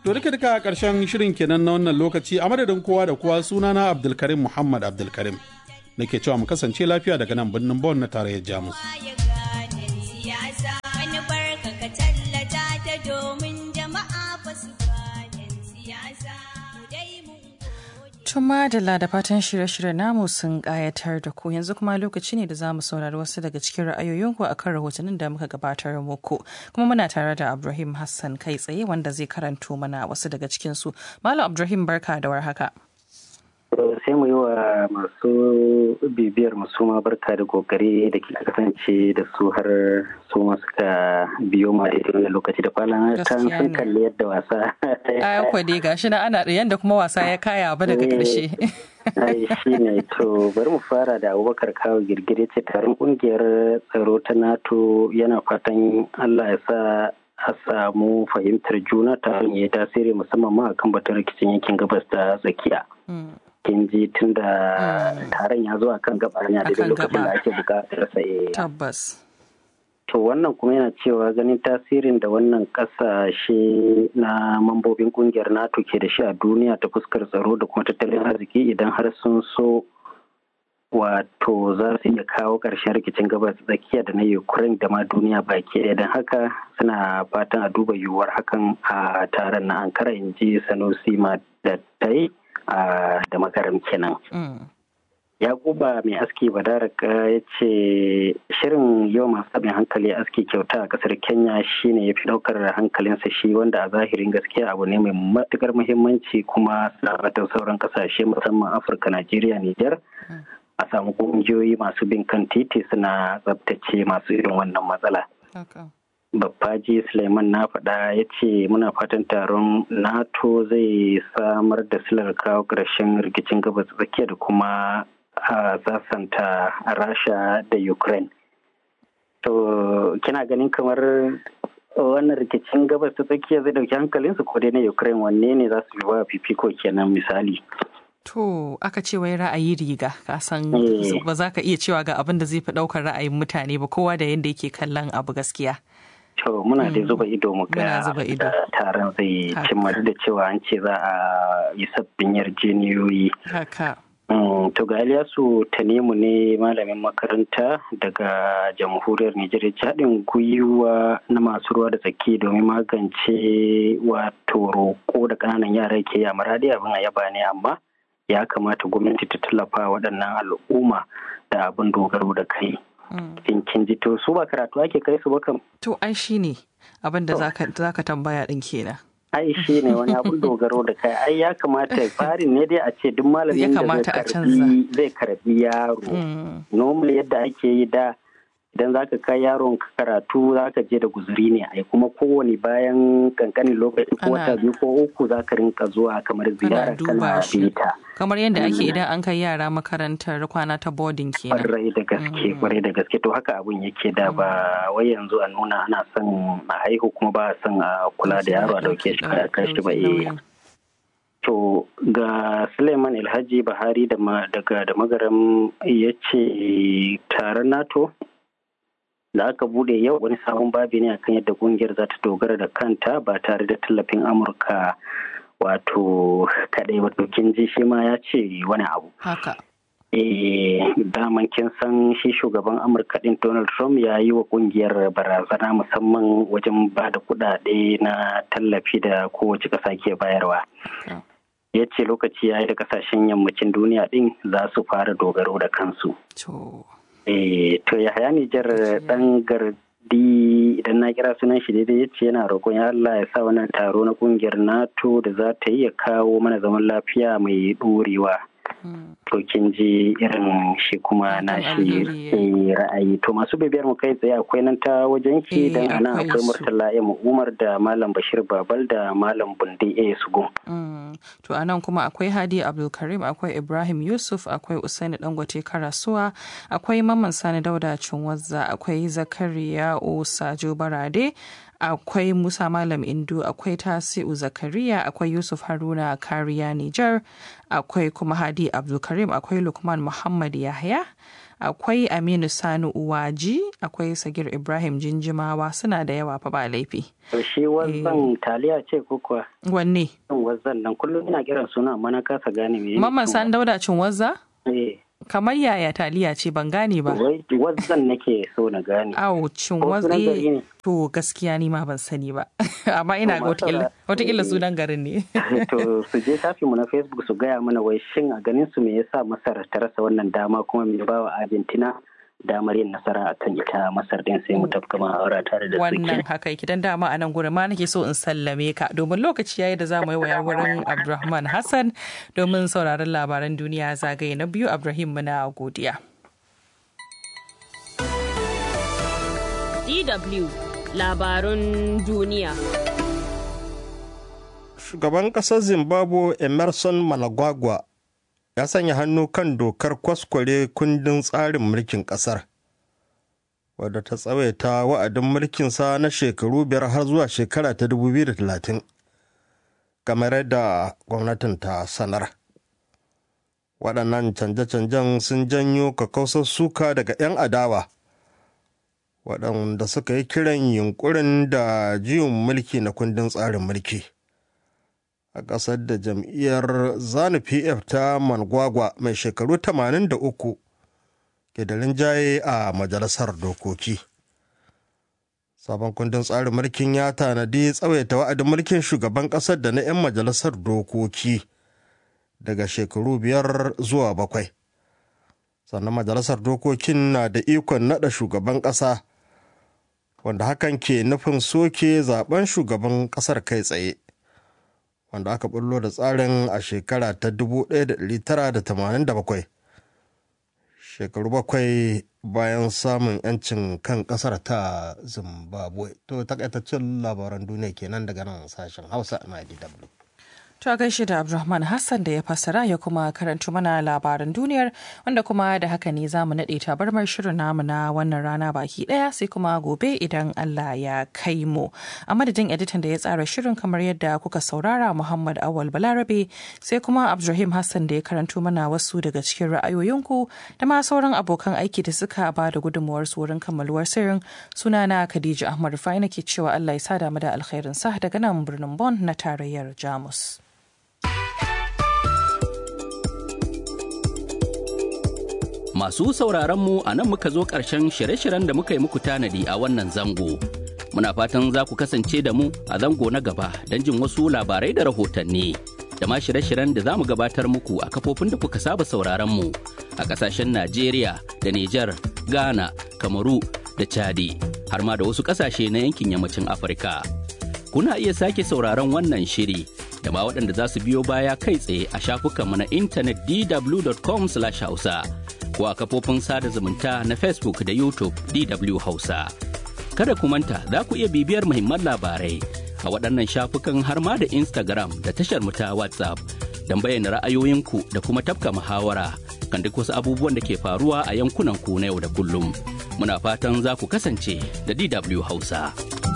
To duka duka karshen shirin kenan na wannan lokaci a madadin kowa da kowa sunana Abdulkarim Muhammad Abdulkarim. Nake cewa mu kasance lafiya daga nan birnin Bon na tarayyar Jamus. Tuma da da fatan shirye-shirye namu sun ƙayatar da ku yanzu kuma lokaci ne da za mu saurari wasu daga cikin ra'ayoyinku a kan rahotannin da muka gabatar muku. Kuma muna tare da Ibrahim Hassan kai tsaye wanda zai karanto mana wasu daga cikinsu. Malam Ibrahim barka da warhaka. sai mu yi wa masu bibiyar masu ma barka da kokari da ke kasance da su har su ma suka biyo ma da irin lokaci da kwanan ta sun kalli yadda wasa a kwade gashi na ana yadda kuma wasa ya kaya ba daga karshe ai shi ne to bari mu fara da abubakar kawo girgire ce taron kungiyar tsaro ta nato yana fatan allah ya sa a samu fahimtar juna ta ya tasiri musamman ma akan batun rikicin yankin gabas ta tsakiya kin ji tun da taron ya zo akan gaba hanya da lokacin da ake bukatar sa tabbas to wannan kuma yana cewa ganin tasirin da wannan kasashe na mambobin kungiyar nato ke da shi a duniya ta fuskar tsaro da kuma tattalin arziki idan har sun so wato za su iya kawo ƙarshen rikicin gabas tsakiya da na ukraine da ma duniya baki ɗaya don haka suna fatan a duba yiwuwar hakan a taron na ankara in ji sanusi ma da ta yi da makaram kenan. Yakuba mai aski badaraka ya ce shirin yau masu abin hankali aski kyauta a kasar Kenya shine ya fi daukar hankalinsa shi wanda a zahirin gaskiya abu ne mai matukar muhimmanci kuma sa'atar sauran kasashe musamman Afirka, Najeriya, Nijar. A samu kungiyoyi masu bin kan titi suna tsabtace masu irin wannan matsala. Babbaji Suleiman na faɗa ya ce muna fatan taron NATO zai samar da silar kawo ƙarshen rikicin gabas tsakiya da kuma a sasanta Rasha da Ukraine. To, kina ganin kamar wannan rikicin gabas ta tsakiya zai ɗauki hankalinsu ko dai na Ukraine wanne ne za su yi ba fifiko kenan misali. To aka ce wai ra'ayi riga ka san ba za ka iya cewa ga abin da zai fi ɗaukar ra'ayin mutane ba kowa da yadda yake kallon abu gaskiya. To muna da zuba ido mu ga taron zai cimma da cewa an ce za a yi sabbin yarjeniyoyi. Haka. To ga Ilyasu Tanimu ne malamin makaranta daga jamhuriyar Nijar haɗin gwiwa na masu ruwa da tsaki domin magance wato roƙo da ƙananan yara ke yi a maradi abin a yaba ne amma ya kamata gwamnati ta tallafa waɗannan al'umma da abin dogaro da kai. in kin ji to su ba karatu ake kai su ba kam. To ai shi ne abin da za ka tambaya ɗin kenan. Ai shi ne wani abin dogaro da kai ai ya kamata farin ne dai a ce duk malamin da zai karbi yaro. Normal yadda ake yi da idan za ka kai yaron karatu za ka je da guzuri ne ai kuma kowane bayan kankanin lokaci ko wata biyu ko uku za ka rinka zuwa kamar ziyara kana bita. kamar yadda ake idan an kai yara makarantar kwana ta boarding kenan kwarai da gaske kwarai da gaske to haka abun yake da ba wai yanzu a nuna ana son a haihu kuma ba a son a kula da yaro a dauke shi a kashi ba eh to ga suleiman alhaji bahari daga da magaram ya ce taron nato da aka bude yau wani sabon babi ne akan yadda kungiyar za ta dogara da kanta ba tare da tallafin amurka wato kadai wato kin ji shi ma ya ce wani abu haka eh daman kin san shi shugaban amurka din donald trump ya yi wa kungiyar barazana musamman wajen ba da kudade na tallafi da kowace kasa ke bayarwa ya ce lokaci ya yi da kasashen yammacin duniya din za su fara dogaro da kansu eh to ya haya nijar dan gardi idan na kira sunan shi daidai ya ce yana roƙon ya Allah ya sa wannan taro na kungiyar NATO da za ta yi ya kawo mana zaman lafiya mai ɗorewa. To kin ji irin shi kuma na shi ra'ayi. To masu bibiyar mu kai tsaye akwai nan ta wajen ki dan ana akwai Murtala ya Umar da Malam Bashir Babal da Malam Bunde A Sugun. To a nan kuma akwai Hadi Abdulkarim akwai Ibrahim Yusuf akwai Usaini Dangote Karasuwa akwai Mamman Sani Dauda Cinwazza akwai Zakariya Sajo Barade akwai Musa Malam Indu, akwai Tasi'u Zakariya, akwai Yusuf Haruna Kariya Nijar, akwai kuma Hadi Abdulkarim, akwai Lukman Muhammad Yahya, akwai aminu sani uwaji akwai sagir ibrahim jinjimawa suna da yawa fa ba laifi To shi wazzan taliya ce ko kuwa? wanne Wazzan nan kullum ina kiran suna amma na kasa gane me. mamman san dauda cin wazza Eh, kamar yaya taliya ce ban gane ba wai wazzan nake so na gane. Awo cin Ko sunan gari watsi ne? to gaskiya ni ma ban sani ba amma ina ga To, watakila masara- watakila sunan garin ne to su je shafinmu na Facebook su gaya mana wai shin a ganin su me yasa Masar ta rasa wannan dama kuma me ba wa Argentina damar yin nasara akan ita Masar din sai mu tafka ma'aura tare da wannan suke. haka yake dan dama a nan gurin ma nake so in sallame ka domin lokaci yayi da za mu yi waya wurin Abdulrahman Hassan domin sauraron labaran duniya zagaye na biyu Abdulrahim muna godiya DW labarun duniya. Shugaban ƙasar Zimbabwe Emerson Mnangagwa ya sanya hannu kan dokar kwaskware kundin tsarin mulkin ƙasar, wadda ta tsawaita wa'adin mulkinsa na shekaru biyar har zuwa shekara ta 2030, kamar yadda gwamnatin ta sanar. Waɗannan canje-canjen sun janyo kakausar suka daga 'yan adawa. waɗanda suka yi kiran yunkurin da juyin mulki na kundin tsarin mulki a ƙasar da jam'iyyar zanu pf ta mangwagwa mai shekaru 83 ke da rinjaye a majalisar dokoki sabon kundin tsarin mulkin ya tanadi tsawaita wa'adin mulkin shugaban ƙasar da na 'yan majalisar dokoki daga shekaru biyar zuwa bakwai sannan majalisar dokokin na da ikon naɗa shugaban ƙasa wanda hakan ke nufin soke zaben shugaban kasar kai tsaye wanda aka bullo da tsarin a shekara ta 1987 shekaru bakwai bayan samun 'yancin kan kasar ta zimbabwe to takaitaccen labaran duniya kenan daga nan sashen hausa na dw To a gaishe da Abdulrahman Hassan da ya fassara ya kuma karanto mana labaran duniyar wanda kuma da haka ne za mu naɗe tabarmar shirin namu na wannan rana baki ɗaya sai kuma gobe idan Allah ya kai mu. A madadin editan da ya tsara shirin kamar yadda kuka saurara Muhammad Awal Balarabe sai kuma Abdulrahim Hassan da ya karanto mana wasu daga cikin ra'ayoyinku da ma sauran abokan aiki da suka ba da gudunmuwarsu wurin kammaluwar sirrin sunana Khadija Ahmad Rufai nake cewa Allah ya sada mu da alkhairin sa daga nan birnin Bon na tarayyar Jamus. Masu sauraron mu a nan muka zo ƙarshen shirye-shiryen da muka yi muku tanadi a wannan zango. Muna fatan za ku kasance da mu a zango na gaba don jin wasu labarai da rahotanni. Da ma shirye-shiryen da za mu gabatar muku a kafofin da kuka saba sauraron mu a ƙasashen Najeriya da Nijar, Ghana, Kamaru da Chadi, har ma da wasu ƙasashe na yankin yammacin Afirka. Kuna iya sake sauraron wannan shiri da ma waɗanda za su biyo baya kai tsaye a shafukanmu na intanet dw.com/hausa. ko a kafofin sada zumunta na Facebook da YouTube DW Hausa. Kada ku manta za ku iya bibiyar muhimman labarai a waɗannan shafukan har ma da Instagram da tashar mu ta WhatsApp don bayyana ra'ayoyinku da kuma tafka muhawara kan duk wasu abubuwan da ke faruwa a yankunan ku na yau da kullum. Muna fatan za ku kasance da DW Hausa.